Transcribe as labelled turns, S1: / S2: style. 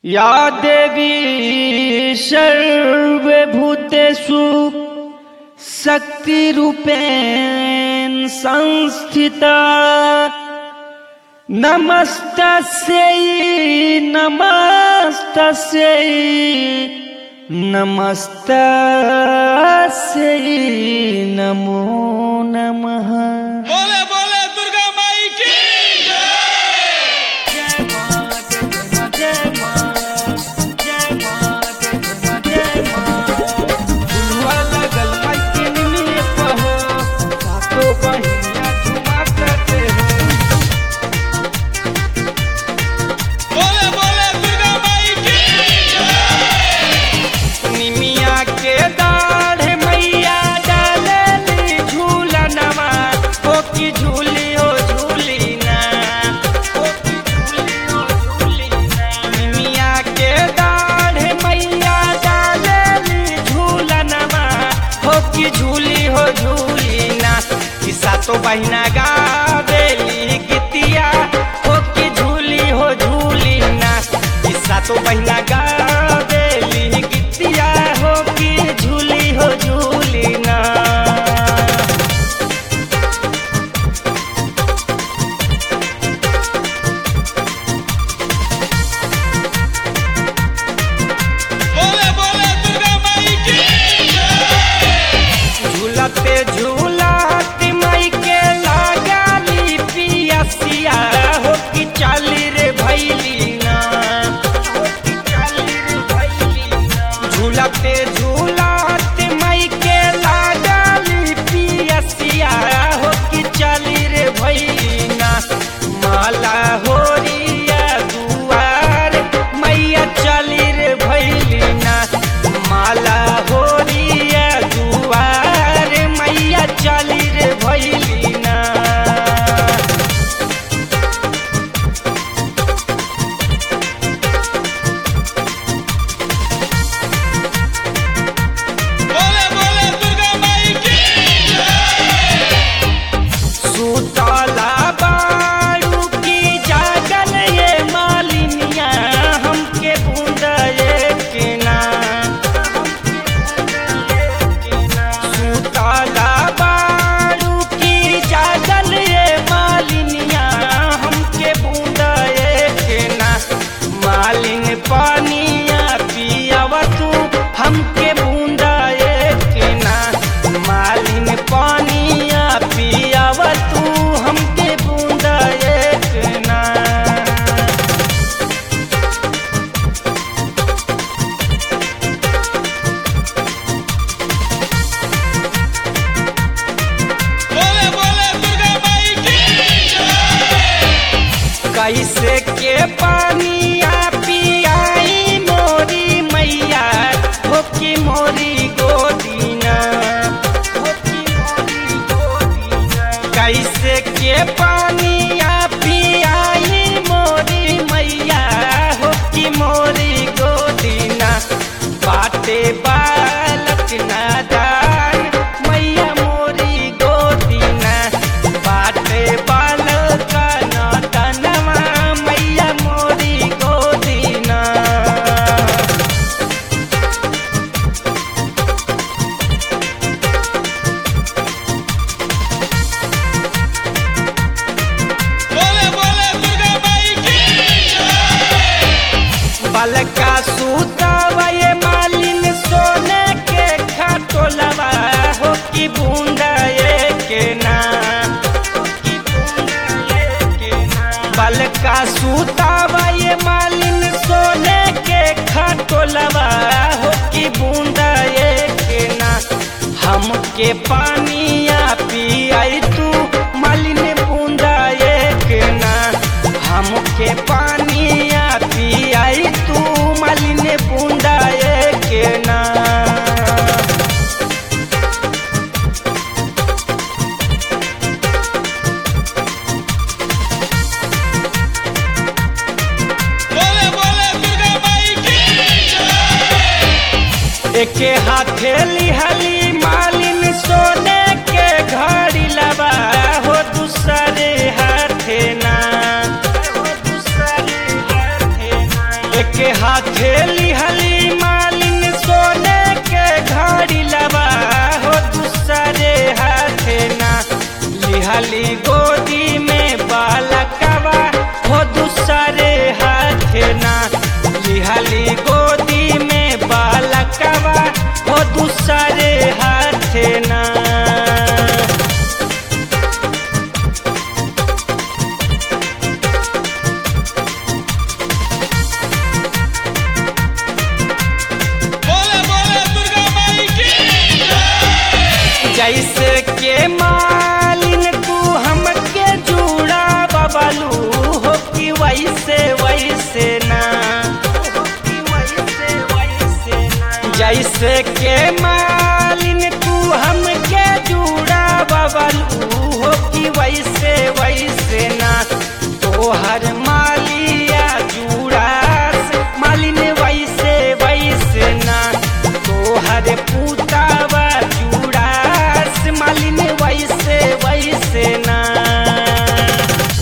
S1: या देवी सर्वभूतेषु शक्तिरूपेण संस्थिता नमस्तस्यै नमस्तस्यै नमस्तस्यै नमो नमः
S2: बोले बोले दुर्गा माई की बोले बोले दुर्गा माई की
S1: निमिया के दाढ़ मैया डालली झूलनवा हो की झूली हो झूली ना हो की झूली हो झूली ना निमिया के दाढ़ मैया डालली झूलनवा हो की झूली हो झूली ना किस्सा तो बहिना गावेली गीतिया हो की झूली हो झूली ना किस्सा तो बहिना गावेली गीतिया हो की झूली हो झूली ना
S2: बोले बोले दुर्गा माई की
S1: झूलते झूलते मई के लगाली पियसिया हो की चाली रे भैली ना हो की चाली रे भैली ना झूलते झूलते मई के लगाली पियसिया हो की चाली रे भैली ना माला होरिया दुआर मैया चाली रे भैली ना माला होरिया दुआर मैया चाली रे भैली ना
S2: बोले बोले दुर्गा माई की
S1: सुतला बारू की जागल ये मालिनिया हमके बूंदे के ना सुतला बारू की जागल ये मालिनिया हमके बूंदे के ना मालिन पानिया पियावा तू हमके बूंदा के ना मालिन पानिया पियावा तू हमके बूंदा के ना
S2: बोले बोले दुर्गा माई की
S1: कैसे के पानिया पियाई मोरी मैया हो की मोरी गोदीना हो की मोरी गोदीना कैसे के पानिया पियाई मोरी मैया हो की मोरी गोदीना बाटे बालक नादान मैया मोरी गोदीना बाटे बालक नादनवा मैया मोरी गोदीना
S2: बोले बोले दुर्गा माई की
S1: बलका सूतवा ये मालिन सोने के खाटोलवा हो की बूंदा ये के ना हो की बूंदा ये के ना बलका सूतवा ये मालिन सोने के खाटोलवा हो की बूंदा ये के ना हमके पानिया पियाई तू मालिन बूंदा ये के ना हमके पानिया पियाई तू मालिन बूंदा ये के ना
S2: बोले बोले दुर्गा माई की
S1: एके हाथे लिहली मालिन सोने के घड़ी लबा हो दूसरे हाथे ना हो दूसरे हाथे लिहली मालिन सोने के घड़ी लबा हो दूसरे हाथे ना लिहली गोदी में बालकवा हो दूसरे हाथे ना लिहली गोदी में बालकवा हो दूसरे हाथे ना
S2: बोले बोले दुर्गा माई की
S1: जैसे के मालिन तू हमके जुड़ा बबलू हो कि वैसे वैसे ना जैसे के मालिन तू हमके जुड़ा बबलू हो कि वैसे वैसे ना तोहर माल